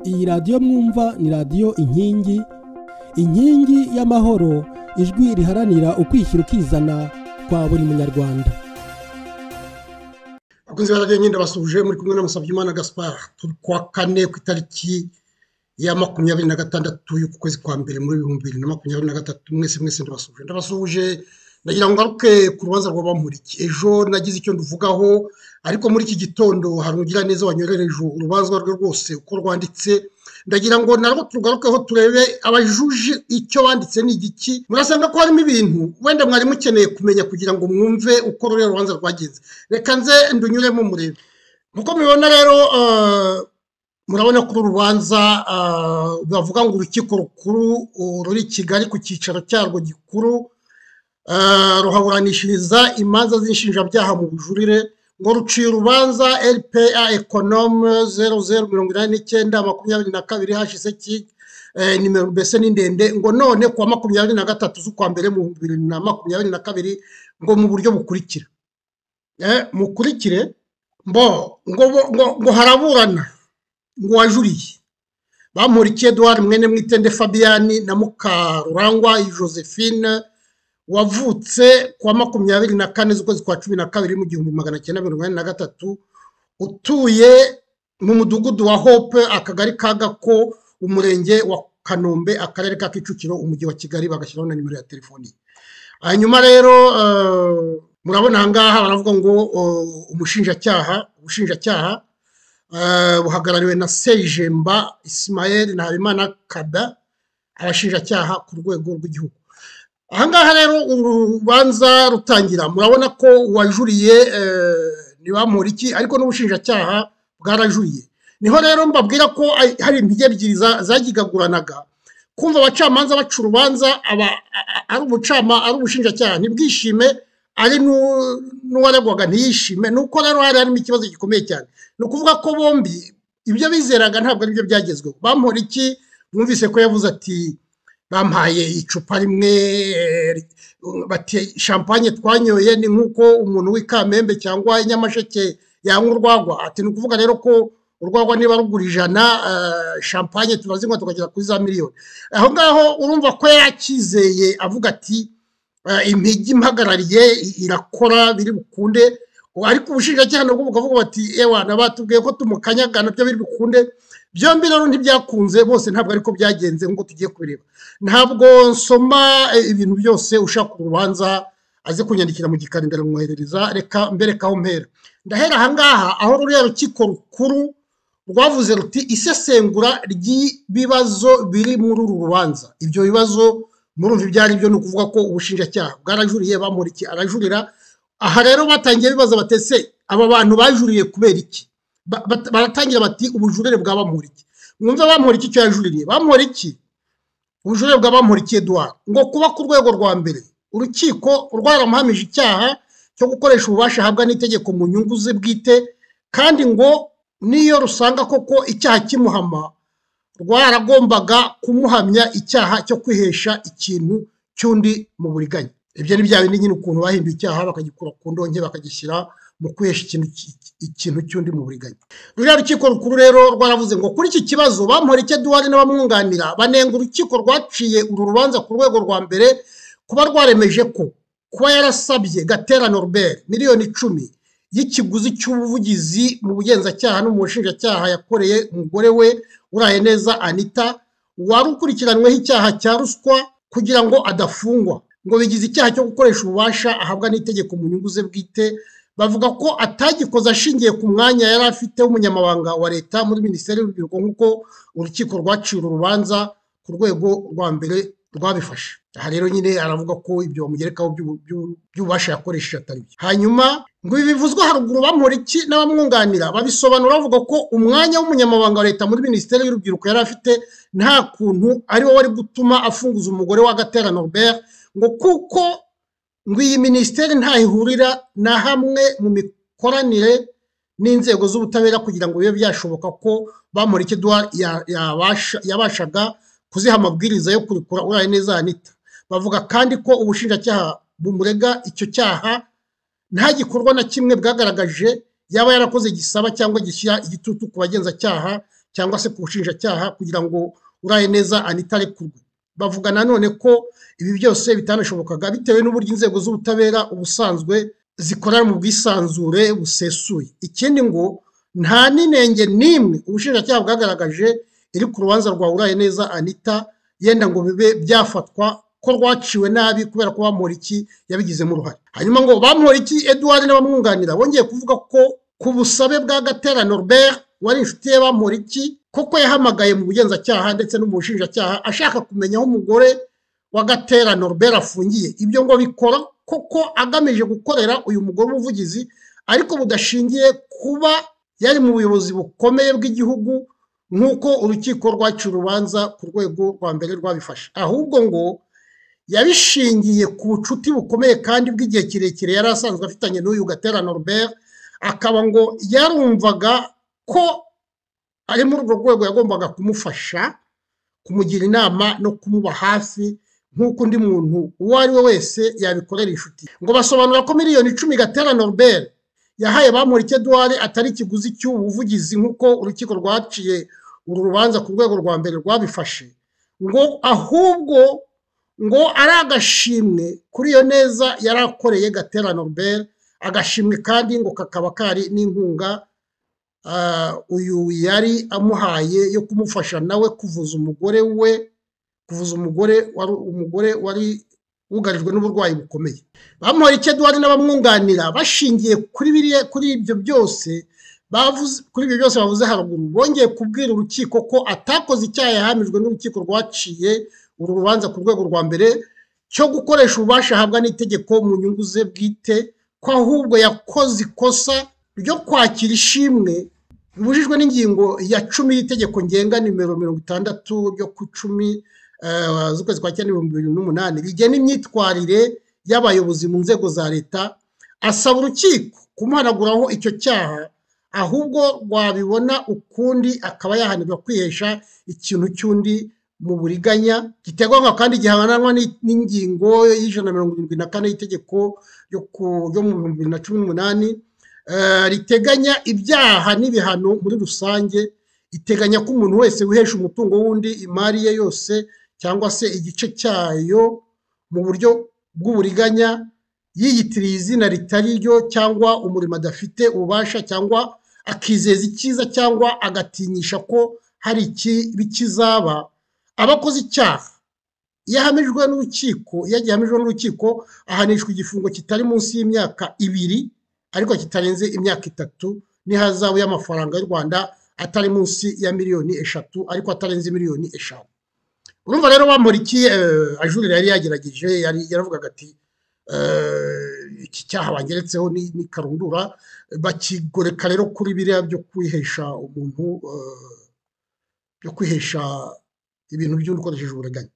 iyi radiyo mwumva ni radiyo inkingi inkingi y'amahoro ijwi riharanira ukwishyira ukizana kwa buri munyarwanda abakunzi ba radiyo nyine basuje muri kumwe na musabyimana gaspar turi kuwa kane ku itariki ya makumyabiri na gatandatu y'ukwezi kwa mbere muri ibihumbi bibiri na makumyabiri na gatatu mwese mwese ndabasuje ndabasuje ndagira ngo ngaruke ku rubanza rwa bamuriki ejo nagize icyo nduvugaho ariko muri iki gitondo hari ugira neza wanyohereje urubanza rwe rwose uko rwanditse ndagira ngo narwo turugarukeho turebe abajuje icyo banditse ni igiki murasanga ko harimo ibintu wenda mwari mukeneye kumenya kugira ngo mwumve uko ruriya rubanza rwagenze reka nze ndunyuremo murebe nkuko mubibona rero murabona ko uru rubanza bavuga ngo urukiko rukuru ruri i kigali ku cyicaro cyarwo gikuru ruhaburanishiriza imanza z'inshinjabyaha mu bujurire ngo ruciye urubanza rpa ekonome zeru zeru mirongo inani n'icyenda makumyabiri na kabiri hashiseki nimero mbese ni ndende ngo none kuwa makumyabiri na gatatu z'ukwa mbere mu bihumbi bibiri na makumyabiri na kabiri ngo mu buryo bukurikira mukurikire mbo ngo haraburana ngo wajuriye bamurikiye eduard mwene mwitende fabiyani na mukarurangwa josephine wavutse kuwa makumyabiri na kane z'ukwezi kwa cumi na kabiri mu gihumbi magana cyenda mirongo inani na gatatu utuye mu mudugudu wa hope akagari ka gako umurenge wa kanombe akarere ka kicukiro umujyi wa kigali bagashyiraho na nimero ya telefoni hanyuma rero murabona aha ngaha baravuga ngo umushinjacyaha ubushinjacyaha buhagarariwe na sejemba isimayeli na habimana kada abashinjacyaha ku rwego rw'igihugu ahangaha rero uru rubanza rutangira murabona ko uwajuriye ntibamuriki ariko n'ubushinjacyaha bwarajuriye niho rero mbabwira ko hari intege ebyiri zagigaguranaga kumva abacamanza baca urubanza ari ubucama ari ubushinjacyaha ntibwishime ari n'uwaregwaga ntiyishime nuko rero hari harimo ikibazo gikomeye cyane ni ukuvuga ko bombi ibyo bizeraga ntabwo aribyo byagezweho bamuriki mwumvise ko yavuze ati bampaye icupa rimwe bati shampanye twanyoye ni nk'uko umuntu w'ikamembe cyangwa inyamasheke yanywa urwagwa ati ni ukuvuga rero ko urwagwa niba rugura ijana shampanye turazinywa tukagera kuri za miliyoni aho ngaho urumva ko yakizeye avuga ati impigi impagarariye irakora biri bukunde ariko ubushinjacyaha nabwo bukavuga bati ewa nabatubwiye ko tumukanyagana byo biri bukunde byombi rero ntibyakunze bose ntabwo ariko byagenze nk'uko tugiye kubireba ntabwo nsoma ibintu byose ushaka urubanza aze kunyandikira mu gikandara mwoherereza reka mberekaho mpera ndahera ahangaha aho ruriya rukiko rukuru rwavuze ruti isesengura ry'ibibazo biri muri uru rubanza ibyo bibazo murumva ibyo ari byo ni ukuvuga ko ubushinjacyaha bwarajuriye bamuriki arajurira aha rero batangiye bibaza batese aba bantu bajuriye kubera iki baratangira bati ubujurire bwa bamuriki mwumve bamuriki icyo yajuririye bamuriki ubujurire bwa bamuriki eduard ngo kuba ku rwego rwa mbere urukiko rwaramuhamije icyaha cyo gukoresha ububasha ahabwa n'itegeko mu nyungu ze bwite kandi ngo niyo rusanga koko icyaha kimuhama rwaragombaga kumuhamya icyaha cyo kwihesha ikintu cy'undi mu buriganya ibyo ni bya bindi nyine ukuntu bahinduye icyaha bakagikura ku ndonke bakagishyira mu kwihesha ikintu ikintu cy'undi mu buriganya ruriya rukiko rukuru rero rwaravuze ngo kuri iki kibazo bamporeke duwari n'abamwunganira banenga urukiko rwaciye uru rubanza ku rwego rwa mbere kuba rwaremeje ko kuba yarasabye gatera norbert miliyoni icumi y'ikiguzi cy'ubuvugizi mu bugenzacyaha no mu bushinjacyaha yakoreye umugore we uraye neza anita wari ukurikiranyweho icyaha cya ruswa kugira ngo adafungwa ngo bigize icyaha cyo gukoresha ububasha ahabwa n'itegeko mu nyungu ze bwite bavuga ko atagikoze ashingiye ku mwanya yari afite w'umunyamabanga wa leta muri minisiteri y'urubyiruko nk'uko urukiko rwaciye uru rubanza ku rwego rwa mbere rwabifashe aha rero nyine aravuga ko ibyo bamugerekaho by'ububasha yakoresheje atari byo hanyuma ngo ibi bivuzwe haruguru bamuriki n'abamwunganira babisobanura bavuga ko umwanya w'umunyamabanga wa leta muri minisiteri y'urubyiruko yari afite nta kuntu ari wo wari gutuma afunguza umugore wa gatera norbert ngo kuko ngo iyi minisiteri ntayihurira na hamwe mu mikoranire n'inzego z'ubutabera kugira ngo bibe byashoboka ko bamureke eduard yabashaga kuziha amabwiriza yo kurekura uraye neza anita bavuga kandi ko ubushinjacyaha bumurega icyo cyaha nta gikorwa na kimwe bwagaragaje yaba yarakoze gisaba cyangwa gishyira igitutu ku bagenzacyaha cyangwa se ku bushinjacyaha kugira ngo uraye neza anitarekurwe bavuga nanone ko ibi byose bitanashobokaga bitewe n'uburyo inzego z'ubutabera ubusanzwe zikorana mu bwisanzure busesuye ikindi ngo nta n'inenge n'imwe ubushinjacyaha bwagaragaje iri ku rubanza rwa uraye neza anita yenda ngo bibe byafatwa ko rwaciwe nabi kubera ko bamporiki yabigizemo uruhare hanyuma ngo bamporiki eduwari n'abamwunganira bongeye kuvuga ko ku busabe bwa gatera norbert wari inshuti ye bamporiki koko yahamagaye mu bugenzacyaha ndetse no mu bushinjacyaha ashaka kumenya aho umugore wa gatera norbert afungiye ibyo ngo bikora koko agamije gukorera uyu mugore umuvugizi ariko budashingiye kuba yari mu buyobozi bukomeye bw'igihugu nk'uko urukiko rwaciye urubanza ku rwego rwa mbere rwabifashe ahubwo ngo yabishingiye ku bucuti bukomeye kandi bw'igihe kirekire yari asanzwe afitanye n'uyu gatera norbert akaba ngo yarumvaga ko ari muri urwo rwego yagombaga kumufasha kumugira inama no kumuba hafi nk'uko undi muntu uwo ari we wese yabikorera inshuti ngo basobanura ko miliyoni icumi gatera norbert yahaye bamurike duwari atari ikiguzi cy'ubuvugizi nk'uko urukiko rwaciye uru rubanza ku rwego rwa mbere rwabifashe ngo ahubwo ngo ari agashimwe kuri iyo neza yari akoreye gatera norbert agashimwe kandi ngo kakaba kari n'inkunga uyu yari amuhaye yo kumufasha nawe kuvuza umugore we kuvuza umugore wari umugore wari wugarijwe n'uburwayi bukomeye bamuhora icyo duhari n'abamwunganira bashingiye kuri biriya kuri ibyo byose bavuze kuri ibyo byose bavuze haruguru bongeye kubwira urukiko ko atakoze icyaha yahamijwe n'urukiko rwaciye uru rubanza ku rwego rwa mbere cyo gukoresha ububasha ahabwa n'itegeko mu nyungu ze bwite ko ahubwo yakoze ikosa ryo kwakira ishimwe bibujijwe n'ingingo ya cumi y'itegeko ngenga nimero mirongo itandatu ryo ku icumi z'ukwezi kwa cyenda ibihumbi bibiri n'umunani rigena imyitwarire y'abayobozi mu nzego za leta asaba urukiko kumuhanaguraho icyo cyaha ahubwo rwabibona ukundi akaba yahanirwa kwihesha ikintu cy'undi mu buriganya giteganywa kandi gihananwa n'ingingo y'ijana na mirongo irindwi na kane y'itegeko ryo mu bihumbi bibiri na cumi n'umunani riteganya ibyaha n'ibihano muri rusange iteganya ko umuntu wese wihesha umutungo w'undi imari ye yose cyangwa se igice cyayo mu buryo bw'uburiganya yiyitiriye izina ritari ryo cyangwa umurimo adafite ububasha cyangwa akizeza icyiza cyangwa agatinyisha ko hari ikibi kizaba abakoze icyaha iyo ahamijwe n'urukiko iyo agihamijwe n'urukiko ahanishwa igifungo kitari munsi y'imyaka ibiri ariko kitarenze imyaka itatu n'ihazabu y'amafaranga y'u rwanda atari munsi ya miliyoni eshatu ariko atarenze miliyoni eshanu urumva rero bamurikiye ajurira yari yagerageje yaravugaga ati iki cyaha bangeretseho ni karundura bakigoreka rero kuri biriya byo kwihesha umuntu byo kwihesha ibintu by'undi ukoresheje uburiganya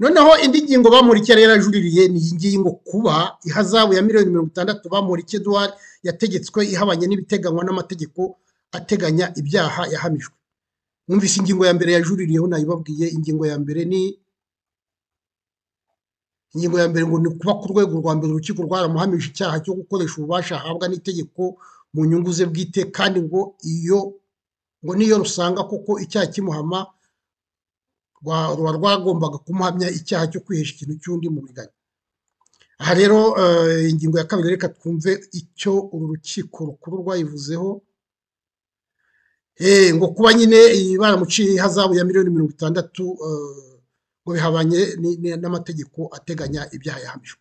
noneho indi ngingo bamurikiye rero ajuririye ni iyi ngiyi ngo kuba ihazabu ya miliyoni mirongo itandatu bamurikiye duwari yategetswe ihabanye n'ibiteganywa n'amategeko ateganya ibyaha yahamijwe mwumvise ingingo ya mbere yajuririyeho nayibabwiye ingingo ya mbere ni ingingo ya mbere ngo ni kuba ku rwego rwa mbere urukiko rwaramuhamije icyaha cyo gukoresha ububasha ahabwa n'itegeko mu nyungu ze bwite kandi ngo iyo ngo niyo rusanga koko icyaha kimuhama ruba rwagombaga kumuhamya icyaha cyo kwihesha ikintu cy'undi mu buriganya aha rero ingingo ya kabiri reka twumve icyo uru rukiko rukuru rwayivuzeho ngo kuba nyine baramuciye ihazabu ya miliyoni mirongo itandatu ngo bihabanye n'amategeko ateganya ibyaha yahamijwe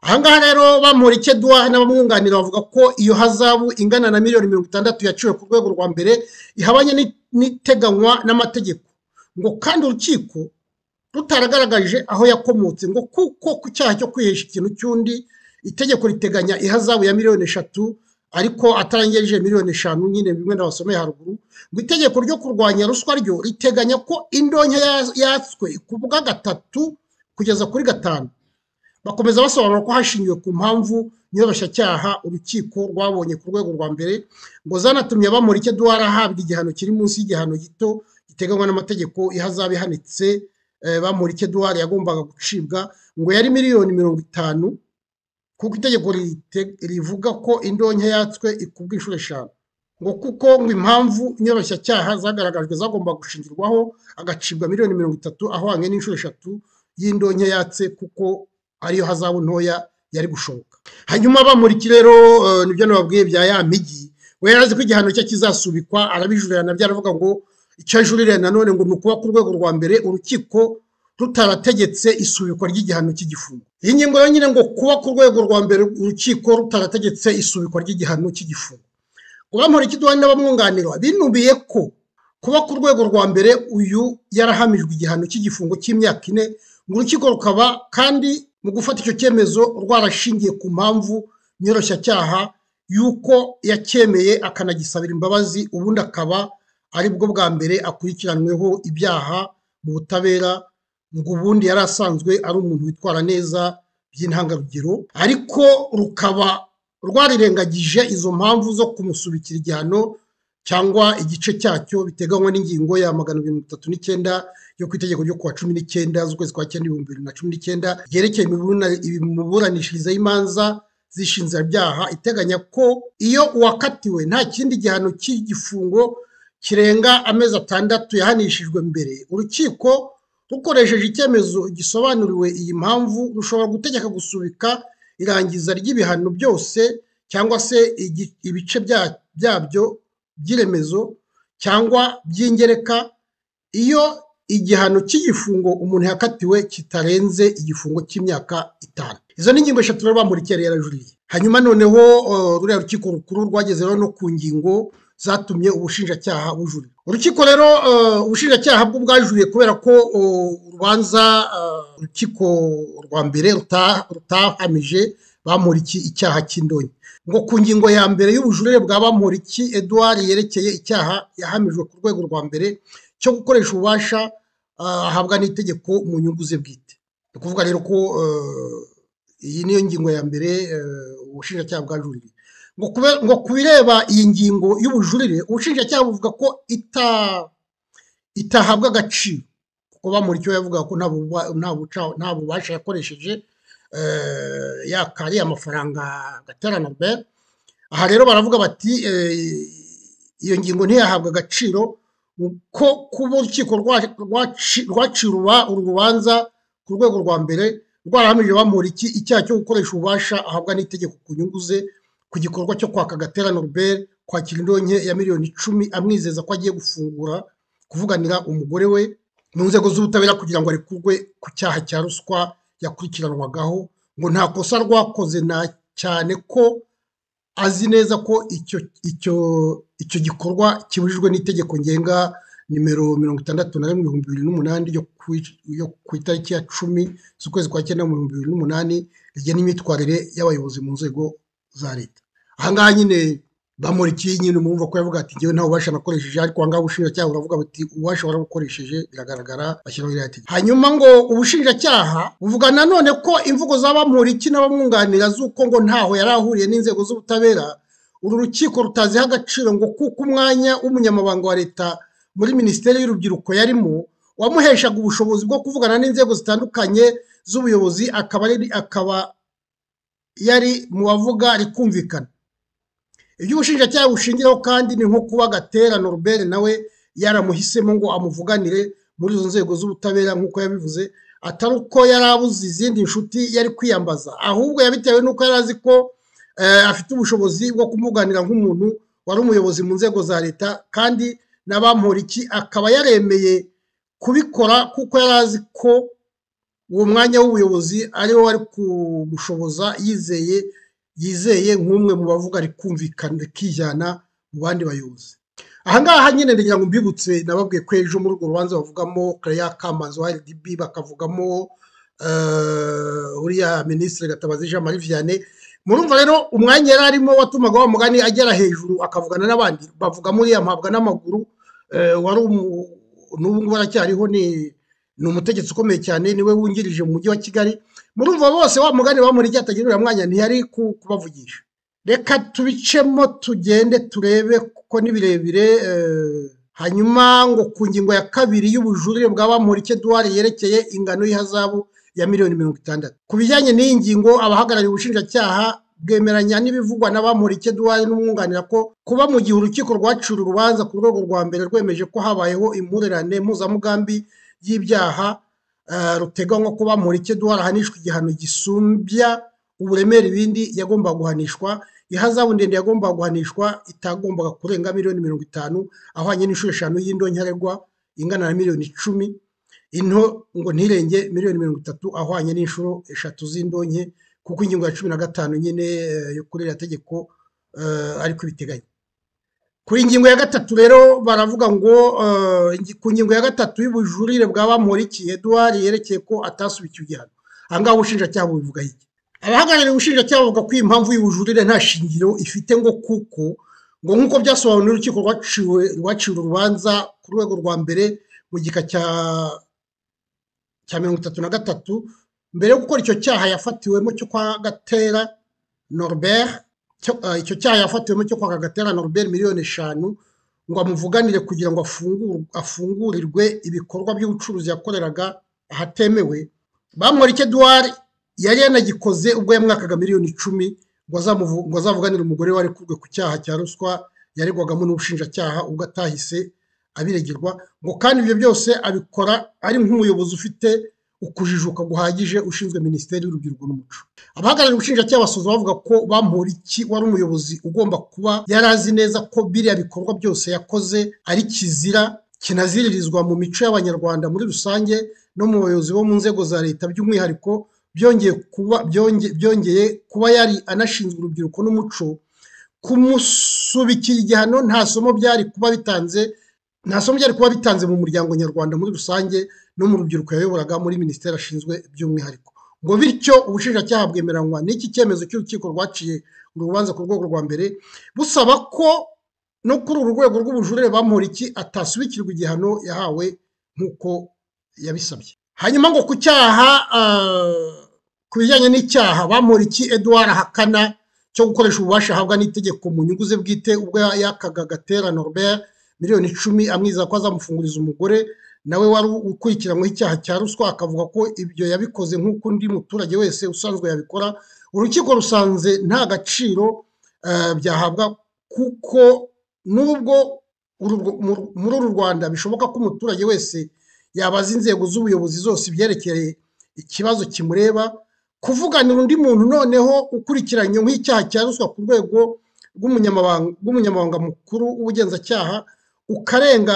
ahangaha rero bamura icyo duha n'abamwunganira bavuga ko iyo hazabu ingana na miliyoni mirongo itandatu yaciwe ku rwego rwa mbere ihabanye n'iteganywa n'amategeko ngo kandi urukiko rutaragaragaje aho yakomotse ngo kuko ku cyaha cyo kwihesha ikintu cy'undi itegeko riteganya ihazabu ya miliyoni eshatu ariko atarengeje miliyoni eshanu nyine bimwe n'abasomeye haruguru ngo itegeko ryo kurwanya ruswa ryo riteganya ko indonke yatswe ku bwa gatatu kugeza kuri gatanu bakomeza basobanura ko hashingiwe ku mpamvu nyoroshyacyaha urukiko rwabonye ku rwego rwa mbere ngo zanatumye bamurike duhari ahabwa igihano kiri munsi y'igihano gito giteganywa n'amategeko ihazaba ihanitse bamurike duhari yagombaga gucibwa ngo yari miliyoni mirongo itanu kuko itegeko rivuga ko indonke yatswe ikubwa inshuro eshanu ngo kuko ngo impamvu inyoroshyacyaha zagaragajwe zagomba gushingirwaho agacibwa miliyoni mirongo itatu ahwanye n'inshuro eshatu y'indonya yatse kuko ariyo hazabu ntoya yari gushoboka hanyuma bamuriki rero eh, nibyo nababwiye bya ya migi we yarazi ko igihano cye kizasubikwa arabijurira byo aravuga ngo icyo ajurira nanone ngo ni ukuba ku rwego rwa mbere urukiko rutarategetse isubikwa ry'igihano cy'igifungo iyi ngingo rero nyine ngo kuba ku rwego rwa mbere urukiko rutarategetse isubikwa ry'igihano cy'igifungo uwamura ikiduha n'abamwunganira binubiye ko kuba ku rwego rwa mbere uyu yarahamijwe igihano cy'igifungo cy'imyaka ine ngo urukiko rukaba kandi mu gufata icyo cyemezo rwarashingiye ku mpamvu nyoroshyacyaha y'uko yacyemeye akanagisabira imbabazi ubundi akaba aribwo bwa mbere akurikiranweho ibyaha mu butabera ngo ubundi yari asanzwe ari umuntu witwara neza by'intangarugero ariko rukaba rwarirengagije izo mpamvu zo kumusubikira igihano cyangwa igice cyacyo biteganywa n'ingingo ya magana mirongo itatu n'icyenda yo ku itegeko ryo kuwa cumi n'icyenda z'ukwezi kwa cyenda ibihumbi bibiri na cumi n'icyenda ryerekeye imibura- imiburanishirize y'imanza z'inshinzabyaha iteganya ko iyo uwakatiwe nta kindi gihano cy'igifungo kirenga amezi atandatu yahanishijwe mbere urukiko rukoresheje icyemezo gisobanuriwe iyi mpamvu rushobora gutegeka gusubika irangiza ry'ibihano byose cyangwa se igi- ibice bya- byabyo by'iremezo cyangwa by'ingereka iyo igihano cy'igifungo umuntu yakatiwe kitarenze igifungo cy'imyaka itanu izo ni ingingo eshatu rero bamurikiye yari yarajuriye hanyuma noneho eh, ruriya rukiko rukuru rwageze rero no ku ngingo zatumye ubushinjacyaha bujurira urukiko rero eh, ubushinjacyaha bwo bwajuriye kubera ko oh, urubanza eh, urukiko rwa mbere ruta- rutahamije bamuriki icyaha cy'indonyi ngo ku ngingo ya mbere y'ubujurire bwa bamuriki edouard yerekeye icyaha yahamijwe ku rwego rwa mbere cyo gukoresha ububasha ah, ahabwa n'itegeko mu nyungu ze bwite ni ukuvuga rero ko eh, iyi niyo ngingo ya mbere eh, ubushinjacyaha bwajuririye ngo kube- ngo ku bireba iyi ngingo y'ubujurire ubushinjacyaha buvuga ko ita- itahabwa agaciro kuko bamurikiwe yavuga ko nta buba- nta buca- nta bubasha yakoresheje eh, yakariye amafaranga gaterana Albert aha rero baravuga bati eh, iyo ngingo ntiyahabwa agaciro ko kuba urukiko rwa- rwaci- rwaciye uruba- uru rubanza ku rwego rwa mbere rwarahamije bamuriki icyaha cyo gukoresha ububasha ahabwa n'itegeko ku nyungu ze ku gikorwa cyo kwaka gatera Norbert kwakira indonke ya miliyoni icumi amwizeza ko agiye gufungura kuvuganira umugore we mu nzego z'ubutabera kugira ngo arekurwe ku cyaha cya ruswa yakurikiranwagaho ngo nta kosa rwakoze na cyane ko azi neza ko icyo icyo icyo gikorwa kibujijwe n'itegeko ngenga nimero mirongo itandatu na rimwe ibihumbi bibiri n'umunani ryo ku- yo ku itariki ya cumi z'ukwezi kwa cyenda mu bihumbi bibiri n'umunani rigena imyitwarire y'abayobozi mu nzego za leta ahangaha nyine bamurikiye nyine umwumva ko yavuga ati ngewe nta bubasha nakoresheje ariko ahangaha ubushinjacyaha buravuga buti ububasha warabukoresheje biragaragara bashyiraho iriya tegeko hanyuma ngo ubushinjacyaha buvuga nanone ko imvugo za bamuriki n'abamwunganira z'uko ngo ntaho yari ahuriye n'inzego z'ubutabera uru rukiko rutaziha agaciro ngo kuko umwanya w'umunyamabanga wa leta muri minisiteri y'urubyiruko yarimo wamuheshaga ubushobozi bwo kuvugana n'inzego zitandukanye z'ubuyobozi akaba ari- akaba yari mu bavuga rikumvikana ibyo ubushinjacyaha bushingiraho kandi ni nko kuba gatera norbert nawe yaramuhisemo ngo amuvuganire muri izo nzego z'ubutabera nk'uko yabivuze atari uko yari abuze izindi nshuti yari kwiyambaza ahubwo yabitewe n'uko yari azi ko eh, afite ubushobozi bwo kumuganira nk'umuntu wari umuyobozi mu nzego za leta kandi n'abamporiki akaba yaremeye kubikora kuko yari azi ko uwo mwanya w'ubuyobozi ariwo wari kumushoboza yizeye yizeye nk'umwe mu bavuga rikumvikana rikijyana mu bandi bayobozi ahangaha nyine ndagira ngo mbibutse nababwiye ko ejo muri urwo rubanza bavugamo Claire Kamanzi wa RDB bakavugamo eh, uriya minisitiri Gatabazi Jean Marie Vianney murumva rero umwanya yari arimo watumaga wa mugani agera hejuru akavugana n'abandi bavuga muri ya mpabwa n'amaguru eh, wari umu- n'ubu ngubu aracyariho ni ni umutegetsi ukomeye cyane niwe wungirije mu mujyi wa Kigali murumva bose wa mugani bamuriki atagira uriya mwanya ntiyari ku- kubavugisha reka tubicemo tugende turebe kuko ni birebire eh, hanyuma ngo ku ngingo ya kabiri y'ubujurire bwa bamuriki Edouard yerekeye ingano y'ihazabu ya miliyoni mirongo itandatu ku bijyanye n'iyi ngingo abahagarariye ubushinjacyaha bwemeranya n'ibivugwa n'abamurike duwaye n'umwunganira ko kuba mu gihe urukiko rwaciye urubanza ku rwego rwa mbere rwemeje ko habayeho impurirane mpuzamugambi y'ibyaha eh, ruteganywa ko bamurike duwaye ahanishwa igihano gisumbya uburemere ibindi yagombaga guhanishwa ihazabu ndende yagombaga guhanishwa itagombaga kurenga miliyoni mirongo itanu ahwanye n'inshuro eshanu y'indonyaregwa ingana na miliyoni icumi into ngo ntirenge miliyoni mirongo itatu ahwanye n'inshuro eshatu z'indonke kuko ingingo ya cumi na gatanu nyine eh, yo kuri iriya tegeko eh, ariko ibiteganya kuri ingingo ya gatatu rero baravuga ngo eh, ingi- ku ngingo ya gatatu y'ubujurire bwa bamuriki eduwari yerekeye ko atasubikiye igihano aha ngaha ubushinjacyaha bubivuga iki abahagarariye ubushinjacyaha bavuga ko iyi mpamvu y'ubujurire nta shingiro ifite ngo kuko ngo nk'uko byasobanuwe n'urukiko rwaciwe rwaciwe urubanza ku rwego rwa mbere mu gika cya cya mirongo itatu na gatatu mbere yo gukora icyo cyaha yafatiwemo cyo kwa gatera norbert cyo- eh, icyo cyaha yafatiwemo cyo kwa gatera norbert miliyoni eshanu ngo amuvuganire kugira ngo afungure- afungurirwe ibikorwa by'ubucuruzi yakoreraga ahatemewe bamwereke duwari yari yanagikoze ubwo yamwakaga miliyoni icumi ngo azamuvu- ngo azavuganire umugore we arekuwe ku cyaha cya ruswa yaregwagamo n'ubushinjacyaha ubwo atahise abiregirwa ngo kandi ibyo byose abikora ari nk'umuyobozi ufite ukujijuka guhagije ushinzwe minisiteri y'urubyiruko n'umuco abahagarariye ubushinjacyaha basoza bavuga ko bamporiki wari umuyobozi ugomba kuba yari azi neza ko biriya bikorwa byose yakoze ari kizira kinaziririzwa mu mico y'abanyarwanda muri rusange no mu bayobozi bo mu nzego za leta by'umwihariko byongeye kuba byonge- byongeye kuba yari anashinzwe urubyiruko n'umuco kumusubikira igihano nta somo byari kuba bitanze nta somo byari kuba bitanze mu muryango nyarwanda muri rusange no mu rubyiruko yayoboraga muri minisiteri ashinzwe by'umwihariko ngo bityo ubushinjacyaha bwemeranywa n'iki cyemezo cy'urukiko rwaciye urubanza ku rwego rwa mbere busaba ko no kuri uru rwego rw'ubujurire bamporiki atasubikirwa igihano yahawe nk'uko yabisabye hanyuma ngo ku cyaha ah, ku bijyanye n'icyaha bamporiki eduwari ahakana cyo gukoresha ububasha ahabwa n'itegeko mu nyungu ze bwite ubwo yakaga gatera norbert miliyoni icumi amwizera ko azamufunguriza umugore nawe wari ukurikiranyweho icyaha cya ruswa akavuga ko ibyo yabikoze nk'uko undi muturage wese usanzwe yabikora urukiko rusanze nta gaciro eh, byahabwa kuko nubwo uru- mu- muri uru rwanda bishoboka ko umuturage wese yabaza inzego z'ubuyobozi zose ibyerekeye ikibazo kimureba kuvuganira undi muntu noneho ukurikiranye nk'icyaha cya ruswa ku rwego rw'umunyamabanga rw'umunyamabanga mukuru w'ubugenzacyaha ukarenga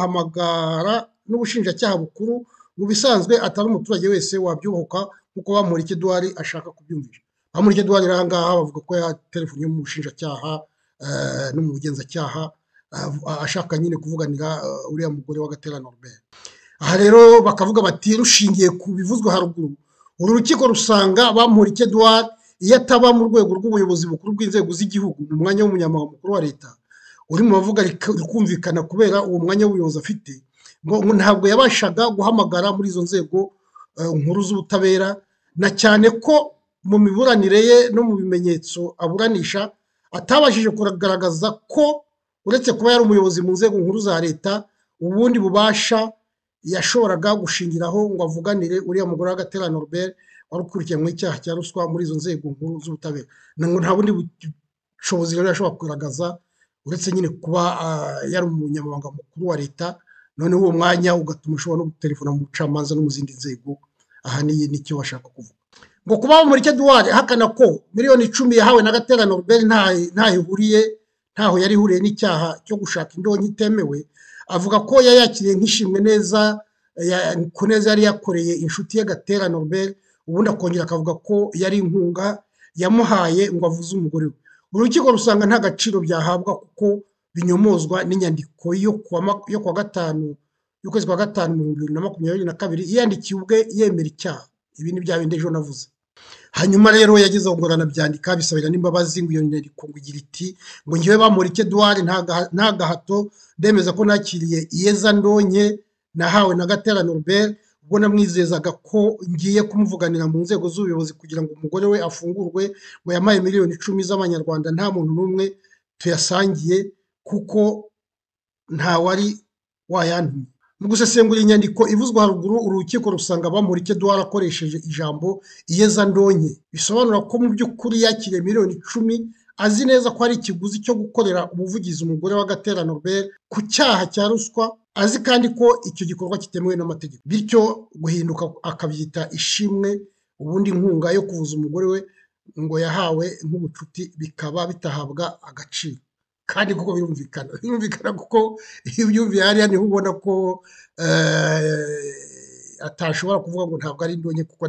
ukanamuhamagara n'ubushinjacyaha bukuru mu bisanzwe atari umuturage wese wabyubuka kuko bamurika eduwari ashaka kubyumvisha bamurika eduwari rero aha ngaha bavuga ko yaterefoniye mu bushinjacyaha eh, no mu bugenzacyaha eh, ashaka nyine kuvuganira eh, uriya mugore wa gatera norbert aha rero bakavuga bati rushingiye ku bivuzwe haruguru uru rukiko rusanga bamurika eduwari iyo ataba mu rwego rw'ubuyobozi bukuru bw'inzego z'igihugu mu mwanya w'umunyamabanga mukuru wa leta uri mu bavuga rik- rikumvikana kubera uwo mwanya w'ubuyobozi afite ngo ngo ntabwo yabashaga guhamagara muri izo nzego eh, nkuru z'ubutabera na cyane ko mu miburanire ye no mu bimenyetso aburanisha atabashije kugaragaza ko uretse kuba yari umuyobozi mu nzego nkuru za leta ubundi bubasha yashoboraga gushingiraho ngo avuganire uriya mugore w'agatera Norbert wari ukurikiranyweho icyaha cya ruswa muri izo nzego nkuru z'ubutabera Na- ngo nta bundi bushobozi rero yashobora kugaragaza uretse nyine kuba ah, yari umunyamabanga mukuru wa leta noneho uwo mwanya ugatuma ushobora no gutelefona mu bucamanza no mu zindi nzego aha ni nicyo bashaka kuvuga ngo kuba muri Eduwari ahakana ko miliyoni icumi yahawe na Gatera Norbert nta- ntaho ihuriye ntaho yari ihuriye n'icyaha cyo gushaka indonke itemewe avuga ko yayakiriye nk'ishimwe neza ya- ku neza yari yakoreye inshuti ye Gatera Norbert ubundi akongera akavuga ko yari inkunga yamuhaye ngo avuze umugore we urukiko rusanga nta gaciro byahabwa kuko binyomozwa n'inyandiko yo kuwa ma- yo kuwa gatanu y'ukwezi kwa gatanu mu bihumbi bibiri na makumyabiri na kabiri yiyandikiye ubwe yemera icyaha ibi ni bya bindi ejo navuze hanyuma rero yageze aho ngo aranabyandika bisabira n'imbabazi ngo iyo nyandiko ngo igira iti ngo ngewe bamurike duwari nta gaha- nta gahato ndemeza ko nakiriye iyeza ndonke nahawe na gatera norbert ubwo namwizezaga ko ngiye kumuvuganira mu nzego z'ubuyobozi kugira ngo umugore we afungurwe ngo yamaye miliyoni icumi z'amanyarwanda nta muntu n'umwe tuyasangiye kuko nta wari wayantumye mu gusesengura inyandiko ivuzwa haruguru urukiko rusanga bamurike duhari akoresheje ijambo iyezandonke bisobanura ko mu by'ukuri yakiriye miliyoni icumi azi neza ko ari ikiguzi cyo gukorera ubuvugizi umugore wa gatera nobel ku cyaha cya ruswa azi kandi ko icyo gikorwa kitemewe n'amategeko bityo guhinduka akabyita ishimwe ubundi inkunga yo kuvuza umugore we ngo yahawe nk'ubucuti bikaba bitahabwa agaciro kandi kuko birumvikana birumvikana kuko iyo ubyumviye hariya niho ubona ko atashobora kuvuga ngo ntabwo ari indonke kuko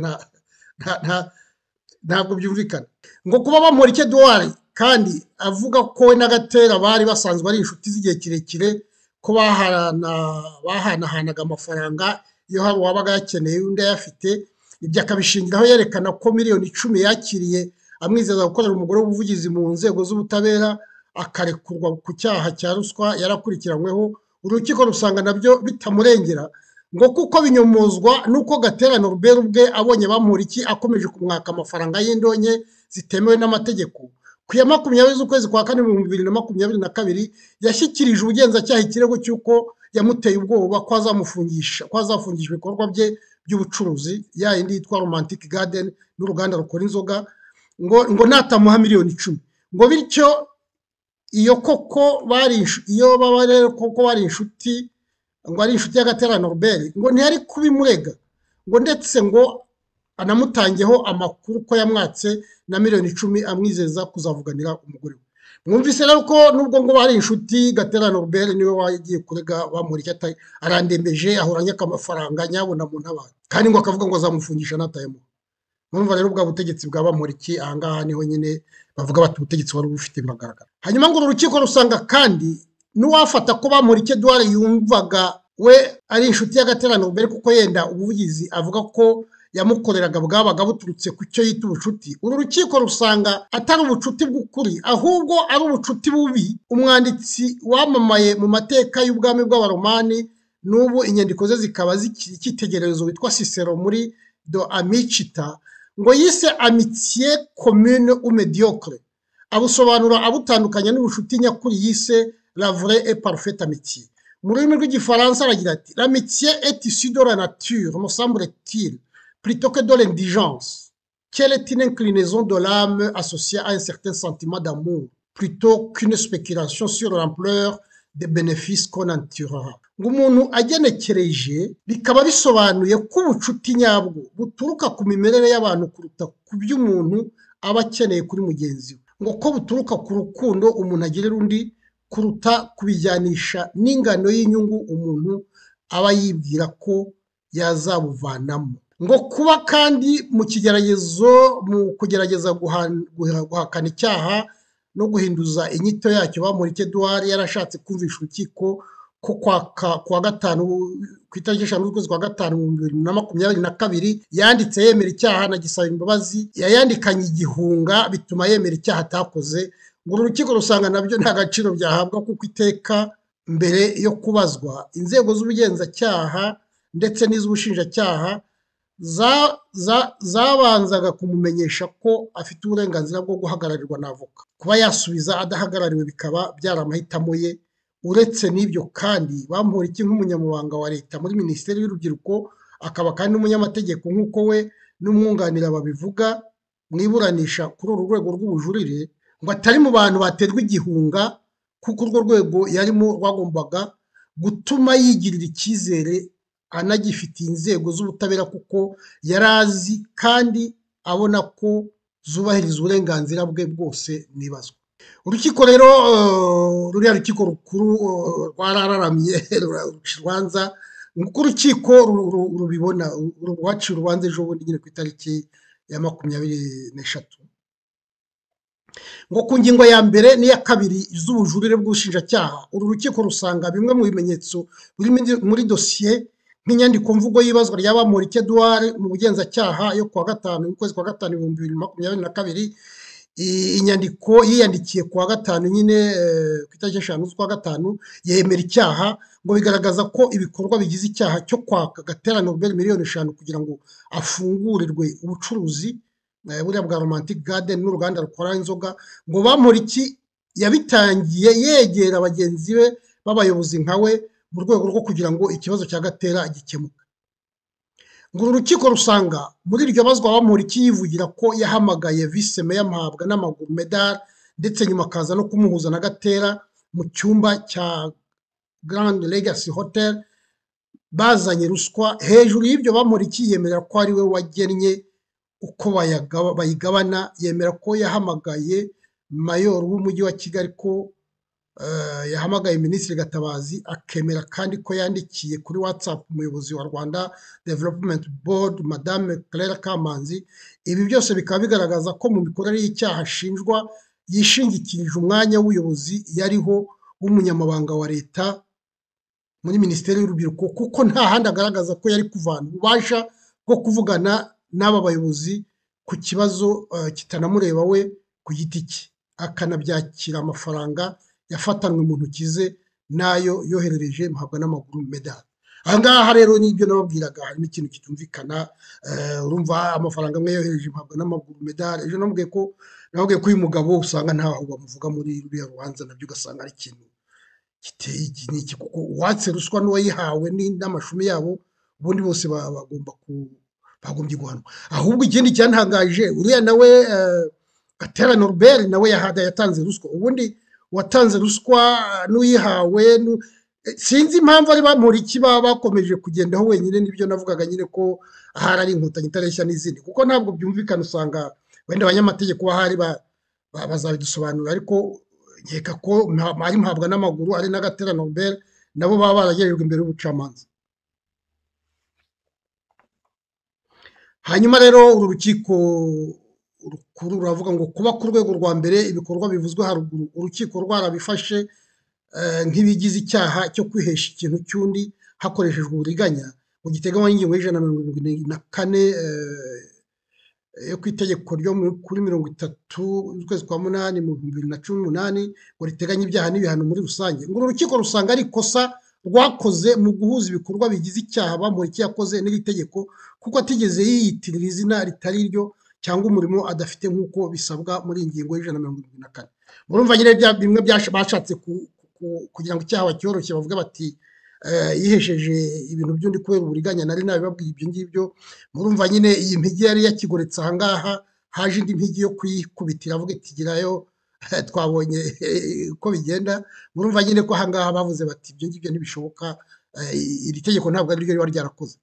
ntabwo byumvikana ngo kuba bamurike duwari kandi avuga ko we n'agatera bari basanzwe ari inshuti z'igihe kirekire ko bahanahanaga amafaranga iyo hari uwabaga yakeneye undi ayafite ibyo akabishingiraho yerekana ko miliyoni icumi yakiriye amwizeza gukorera umugore w'ubuvugizi mu nzego z'ubutabera akarekurwa ku cyaha cya ruswa yarakurikiranyweho urukiko rusanga nabyo bitamurengera ngo kuko binyomozwa nuko gatera noruberi ubwe abonye bamuriki akomeje kumwaka amafaranga y'indonke zitemewe n'amategeko ku ya makumyabiri z'ukwezi kwa kane mu bibiri na makumyabiri na kabiri yashyikirije ubugenzacyaha ikirego cy'uko yamuteye ubwoba ko azamufungisha ko azafungishwa ibikorwa bye by'ubucuruzi ya yindi yitwa romantic garden n'uruganda rukora inzoga ngo ngo natamuha miliyoni icumi ngo bityo iyo koko bari iyo baba rero koko bari inshuti ngo ari inshuti y'agatera noruberi ngo ntiyari kubimurega ngo ndetse ngo anamutangeho amakuru ko yamwatse na miliyoni icumi amwizeza kuzavuganira umugore we mwumvise rero ko nubwo ngo bari inshuti gatera noruberi niwe wagiye kurega bamurika arandembeje ahoranye akamafaranga nyabona mu ntabara kandi ngo akavuga ngo azamufungisha n'atayemo mwumva rero ubwa butegetsi bwa bamuriki ahangaha niho nyine bavuga bati ubutegetsi wari ubufite biragaragara hanyuma ngo uru rukiko rusanga kandi n'uwafata ko bamurike duwari yumvaga we ari inshuti y'agaterano mbere kuko yenda ubuvugizi avuga ko yamukoreraga bwabaga buturutse ku cyo yita ubucuti uru rukiko rusanga atari ubucuti bw'ukuri ahubwo ari ubucuti bubi umwanditsi wamamaye mu mateka y'ubwami bw'abaromani n'ubu inyandiko ze zikaba zikiri icyitegererezo witwa sisero muri do amicita ngo yise amitiye commune ou mediocre abusobanura abutandukanya n'ubucuti nyakuri yise la vraie et parfaite amitié mu rurimi rw'igifaransa aragira ati l'amitié est issue de la nature me semble-t-il plutôt que de l'indigence quelle est une inclinaison de l'âme associée à un certain sentiment d'amour plutôt qu'une spéculation sur l'ampleur des bénéfices qu'on en tirera ngo umuntu agenekereje bikaba bisobanuye ko ubucuti nyabwo buturuka ku mimerere y'abantu kuruta ku byo umuntu aba akeneye kuri mugenzi we ngo ko buturuka ku rukundo umuntu agirira undi kuruta kubijyanisha n'ingano y'inyungu umuntu aba yibwira ko yazabuvanamo ngo kuba kandi mu kigeragezo mu kugerageza guhakana icyaha no guhinduza inyito yacyo bamurike duwari yarashatse kumvisha urukiko ko kwa gatanu ku itariki eshanu z'ukwezi kwa gatanu ibihumbi bibiri na makumyabiri na kabiri yanditse yemera icyaha anagisaba imbabazi yayandikanye igihunga bituma yemera icyaha atakoze ngo uru rukiko rusanga nabyo nta gaciro byahabwa kuko iteka mbere yo kubazwa inzego z'ubugenzacyaha ndetse n'iz'ubushinjacyaha zabanzaga kumumenyesha ko afite uburenganzira bwo guhagararirwa na avoka kuba yasubiza adahagarariwe bikaba byari amahitamo ye uretse n'ibyo kandi bamporiki nk'umunyamabanga wa leta muri minisiteri y'urubyiruko akaba kandi n'umunyamategeko nk'uko we n'umwunganira babivuga mu iburanisha kuri uru rwego rw'ubujurire ngo atari mu bantu baterwa igihunga kuko urwo rwego yarimo rwagombaga gutuma yigirira icyizere anagifitiye inzego z'ubutabera kuko yari azi kandi abona ko zubahiriza uburenganzira bwe bwose n'ibazwa urukiko rero ruriya rukiko rukuru rwarararamye ruca urubanza nk'uko urukiko rubibona rwaciye urubanza ejo bundi nyine ku itariki ya makumyabiri n'eshatu ngo ku ngingo ya mbere n'iya kabiri z'ubujurire bw'ubushinjacyaha uru rukiko rusanga bimwe mu bimenyetso biri muri dosiye nk'inyandiko mvugo y'ibazwa rya bamurike duwari mu bugenzacyaha yo kuwa gatanu y'ukwezi kwa gatanu ibihumbi bibiri na makumyabiri na kabiri inyandiko yiyandikiye kuwa gatanu nyine ku itariki eshanu z'ukwa gatanu yemera icyaha ngo bigaragaza ko ibikorwa bigize icyaha cyo kwaka gatera nobel miliyoni eshanu kugira ngo afungurirwe ubucuruzi buriya bwa romantic garden n'uruganda rukora inzoga ngo bamuriki yabitangiye yegera bagenzi be b'abayobozi nka we mu rwego rwo kugira ngo ikibazo cya gatera gikemuke ngo uru rukiko rusanga muri iryo bazwa bamuriki yivugira ko yahamagaye vise meya mpabwa n'amaguru medali ndetse nyuma akaza no kumuhuza na gatera mu cyumba cya Grand Legacy Hotel bazanye ruswa hejuru y'ibyo bamuriki yemera ko ari we wagennye uko bayagaba- bayigabana yemera ko yahamagaye mayor w'umujyi wa kigali ko eh, yahamagaye minisitiri gatabazi akemera kandi ko yandikiye kuri whatsapp umuyobozi wa rwanda development board madame claire kamanzi ibi byose bikaba bigaragaza ko mu mikorere y'icyaha ashinjwa yishingikirije umwanya w'ubuyobozi yariho w'umunyamabanga wa leta muri minisiteri y'urubyiruko kuko nta handi agaragaza ko yari kuvana ububasha bwo kuvugana n'aba bayobozi ku kibazo eh, kitanamureba we ku giti cye akanabyakira amafaranga yafatanwe mu ntoki ze n'ayo yoherereje mpabwa n'amaguru medali aha ngaha rero nibyo nababwiraga harimo ikintu kitumvikana eh, urumva amafaranga amwe yohereje mpabwa n'amaguru medali ejo namubwiye ko nababwiye ko uyu mugabo usanga ntaho bamuvuga muri ruriya rubanza nabyo ugasanga ari ikintu giteye iki n'iki kuko uwatse ruswa n'uwayihawe ni- n'amashumi yabo ubundi bose ba- bagomba ku bagombye guhanwa ahubwo ikindi cyantangaje uriya nawe eh, gatera norbert nawe yahada yatanze ruswa ubundi uwatanze ruswa n'uyihawe n'u- eh, sinzi impamvu ari bamuriki baba bakomeje kugendaho wenyine nibyo navugaga nyine ko ahari ari inkotanyi itareshya n'izindi kuko ntabwo byumvikana usanga wenda abanyamategeko bahari ba- ba- bazabidusobanurira ariko nkeka ko nta- ari mpabwa n'amaguru ari n'agatera nobel nabo baba baragejejwe imbere y'ubucamanza hanyuma rero uru rukiko rukuru ruravuga ngo kuba ku rwego rwa mbere ibikorwa bivuzwe haruguru urukiko rwarabifashe eh, nk'ibigize icyaha cyo kwihesha ikintu cy'undi hakoreshejwe uburiganya mu giteganywa n'ingingo y'ijana na mirongo irindwi na kane eh, yo ku itegeko ryo mu- kuri mirongo itatu z'ukwezi kwa munani mu bihumbi bibiri na cumi n'umunani ngo riteganya ibyaha n'ibihano muri rusange ngo uru rukiko rusanga ari ikosa rwakoze mu guhuza ibikorwa bigize icyaha bamuriki yakoze n'iri tegeko kuko atigeze yiyitirira izina ritari ryo cyangwa umurimo adafite nk'uko bisabwa muri iyi ngingo y'ijana na mirongo irindwi na kane murumva nyine bya bimwe byasha- bashatse ku- ku- kugira ngo icyaha bacyoroshye bavuga bati eh, yihesheje ibintu by'undi kubera uburiganya nari nabibabwiye ibyo ngibyo murumva nyine iyi mpigi yari yakigoretse aha ngaha haje indi mpigi yo kuyikubitira avuga iti girayo twabonye uko bigenda murumva nyine ko aha ngaha bavuze bati ibyo ngibyo ntibishoboka eh, iri tegeko ntabwo ari ryo riba ryarakoze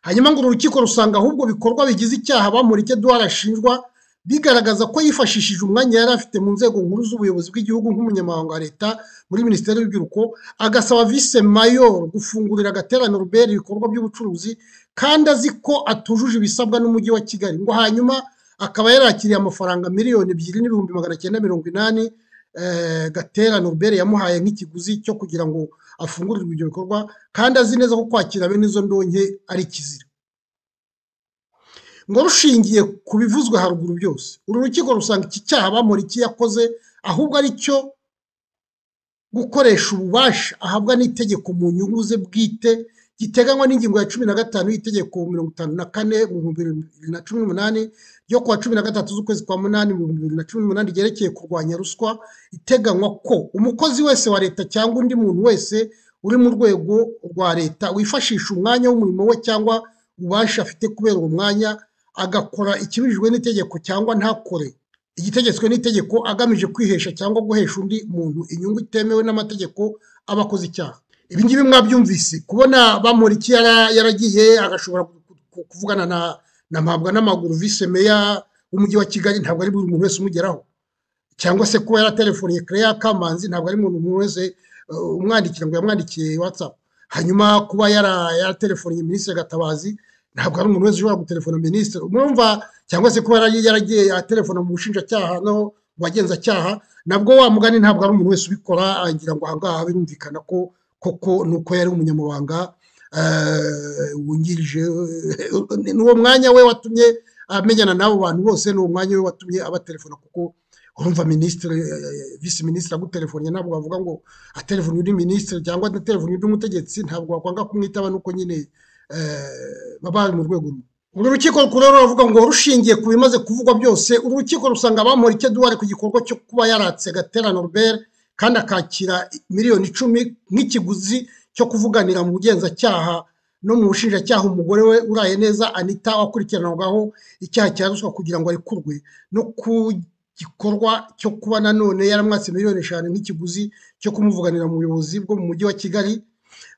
hanyuma ngo uru rukiko rusanga ahubwo bikorwa bigize icyaha bamurike duhari ashinjwa bigaragaza ko yifashishije umwanya yari afite mu nzego nkuru z'ubuyobozi bw'igihugu nk'umunyamabanga wa leta muri minisiteri y'urubyiruko agasaba vise mayor gufungurira agaterano rubera ibikorwa by'ubucuruzi kandi azi ko atujuje ibisabwa n'umujyi wa kigali ngo hanyuma akaba yarakiriye amafaranga miliyoni ebyiri n'ibihumbi magana cyenda mirongo inani eh, gatera norbert yamuhaye nk'ikiguzi cyo kugira ngo afungurirwe ibyo bikorwa kandi azi neza ko kwakira bene izo ndonke ari ikizira ngo rushingiye ku bivuzwe haruguru byose uru rukiko rusanga iki cyaha bamuriki yakoze ahubwo ari cyo gukoresha ububasha ahabwa n'itegeko mu nyungu ze bwite giteganywa n'ingingo ya cumi na gatanu y'itegeko mirongo itanu na kane mu bihumbi bibiri na cumi n'umunani ryo kuwa cumi na gatatu z'ukwezi kwa munani mu bihumbi bibiri na cumi n'umunani ryerekeye kurwanya ruswa iteganywa ko umukozi wese wa leta cyangwa undi muntu wese uri mu rwego rwa leta wifashisha umwanya w'umurimo we cyangwa ububasha afite kubera uwo mwanya agakora ikibujijwe n'itegeko cyangwa ntakore igitegetswe n'itegeko agamije kwihesha cyangwa guhesha undi muntu inyungu itemewe n'amategeko aba akoze icyaha ibi ngibi mwabyumvise kubona bamuriki yara- yaragiye agashobora ku- ku- kuvugana na na mpabwa n'amaguru vise meya w'umujyi wa kigali ntabwo ari buri muntu wese umugeraho cyangwa se kuba yaratelefoniye Claire Kamanzi ntabwo ari umuntu umuntu wese uh, umwandikira ngo yamwandikiye WhatsApp hanyuma kuba yara yatelefoniye minisitiri Gatabazi ntabwo ari umuntu wese ushobora gutelefona minisitiri umwumva cyangwa se kuba yara- yaragiye atelefona mu bushinjacyaha no mu bagenzacyaha nabwo wa mugani ntabwo ari umuntu wese ubikora agira ngo ahangaha birumvikana ko koko ni uko yari umunyamabanga eh, wungirije ni uwo mwanya we watumye amenyana n'abo bantu bose ni uwo mwanya we watumye abatelefona kuko urumva minisitiri visi minisitiri agutelefonye ntabwo wavuga ngo atelefone undi minisitiri cyangwa atelefone undi mutegetsi ntabwo wakwanga kumwitaba nuko nyine eh, baba bari mu rwego rumwe uru rukiko rukuru rero ruravuga ngo rushingiye ku bimaze kuvugwa byose uru rukiko rusanga abamurike duwari ku gikorwa cyo kuba yaratse gatera norbert kandi akakira miliyoni icumi nk'ikiguzi cyo kuvuganira mu bugenzacyaha no mu bushinjacyaha umugore we uraye neza anita wakurikiranwaho icyaha cya ruswa kugira ngo arekurwe no ku gikorwa cyo kuba nanone yaramwatse miliyoni eshanu nk'ikiguzi cyo kumuvuganira mu buyobozi bwo mu mujyi wa kigali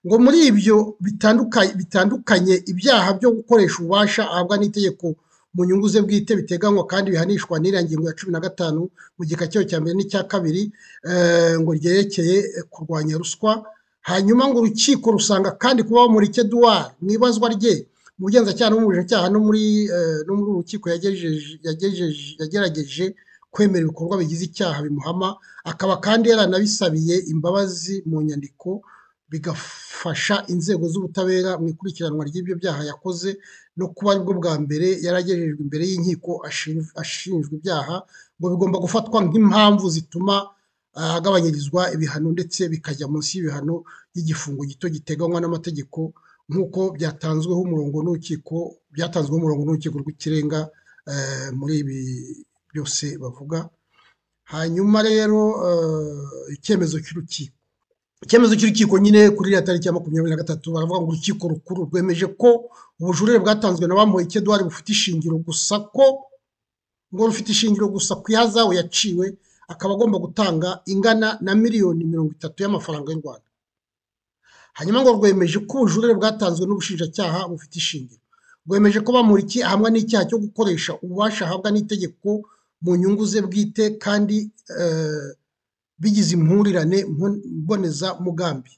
ngo muri ibyo bitanduka- bitandukanye ibyaha byo gukoresha ububasha ahabwa n'itegeko mu nyungu ze bwite biteganywa kandi bihanishwa n'iriya ngingo ya cumi na gatanu mu gika cyayo cya mbere n'icya kabiri eh, ngo ryerekeye eh, kurwanya ruswa hanyuma ngo urukiko rusanga kandi kuba bamurike duwari mu ibazwa rye mu bugenzacyaha no mu bushinjacyaha no muri eh, no muri uru rukiko yagejeje- yagejeje- yagerageje kwemera ibikorwa bigize icyaha bimuhama akaba kandi yaranabisabiye imbabazi mu nyandiko bigafasha inzego z'ubutabera mu ikurikiranwa ry'ibyo byaha yakoze no kuba aribwo bwa mbere yaragejejwe imbere y'inkiko ashinj- ashinjwa ibyaha ngo bigomba gufatwa nk'impamvu zituma ah, agabanyirizwa ibihano ndetse bikajya munsi y'ibihano by'igifungo gito giteganywa n'amategeko nk'uko byatanzweho umurongo n'urukiko byatanzweho umurongo n'urukiko rw'ikirenga eh, muri ibi byose bavuga hanyuma rero eh, icyemezo cy'urukiko icyemezo cy'urukiko nyine kuri iriya tariki ya makumyabiri na gatatu baravuga ngo urukiko rukuru rwemeje ko ubujurire bwatanzwe na bamuhoyike eduwari bufite ishingiro gusa ko ngo rufite ishingiro gusa ku ihazabu yaciwe akaba agomba gutanga ingana na miliyoni mirongo itatu y'amafaranga y'u rwanda hanyuma ngo rwemeje ko ubujurire bwatanzwe n'ubushinjacyaha bufite ishingiro rwemeje ko bamuriki ahamwa n'icyaha cyo gukoresha ububasha ahabwa n'itegeko mu nyungu ze bwite kandi eh, bigize impurirane mbon- mbonezamugambi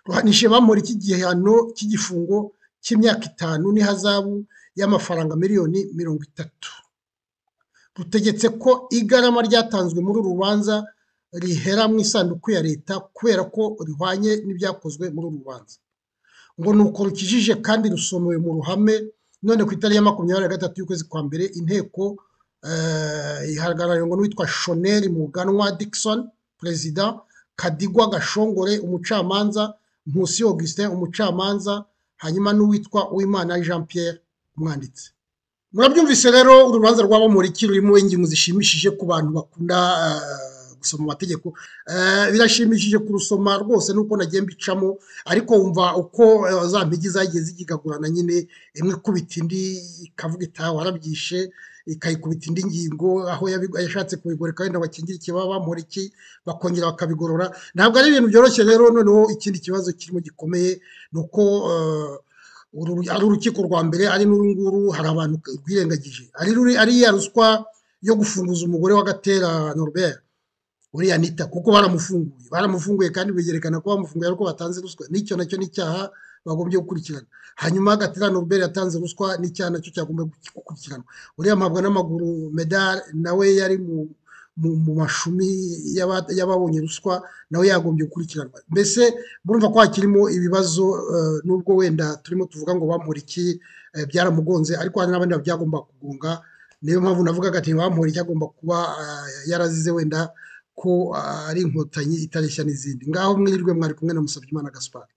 ruhanije bamurika igihano cy'igifungo cy'imyaka itanu n'ihazabu y'amafaranga miliyoni mirongo itatu rutegetse ko igarama ryatanzwe muri uru rubanza rihera mu isanduku ya leta kubera ko rihwanye n'ibyakozwe muri uru rubanza ngo ni uko rukijije kandi rusomewe mu ruhame none ku itariki ya makumyabiri na gatatu y'ukwezi kwa mbere inteko eh, ihagarariwe n'uwitwa shoneri muganwa dickson perezida kadigwa gashongore umucamanza nkusi augustin umucamanza hanyuma n'uwitwa uwimana jean pierre umwanditsi murabyumvise rero urubanza rwabo muriki rurimo ingingo zishimishije ku bantu bakunda eh, gusoma amategeko Eh, birashimishije kurusoma rwose nuko nagiye mbicamo ariko wumva uko eh, za mpigi zagiye zigigagurana nyine imwe ikubita indi ikavuga itaha warabyishe ikayikubita indi ngingo aho yabi- yashatse kubigoreka wenda bakingire ikibaba bamura iki bakongera bakabigorora ntabwo ari ibintu byoroshye rero noneho ikindi kibazo kirimo gikomeye ni uko eh, uru- ari urukiko rwa mbere ari n'uru nguru hari abantu rwirengagije ari ruri- ari ya ruswa yo gufunguza umugore wa gatera Norbert uriya nita kuko baramufunguye baramufunguye kandi bigerekana ko bamufunguye ariko batanze ruswa n'icyo nacyo n'icyaha bagombye gukurikirana hanyuma gatera Norbert yatanze ruswa n'icyaha nacyo cyagombye gukurikiranwa uriya mpabwa n'amaguru medal nawe yari mu mu, mu mashumi y'aba- y'ababonye ruswa nawe yagombye gukurikiranwa mbese murumva ko hakirimo ibibazo eh, nubwo wenda turimo tuvuga ngo bamuriki eh, byaramugonze ariko hari n'abandi byagomba kugunga niyo mpamvu navugaga ati bamuriki agomba kuba eh, yarazize wenda ko ari inkotanyi itareshya n'izindi ngaho mwirirwe mwari kumwe na Musabyimana Gaspard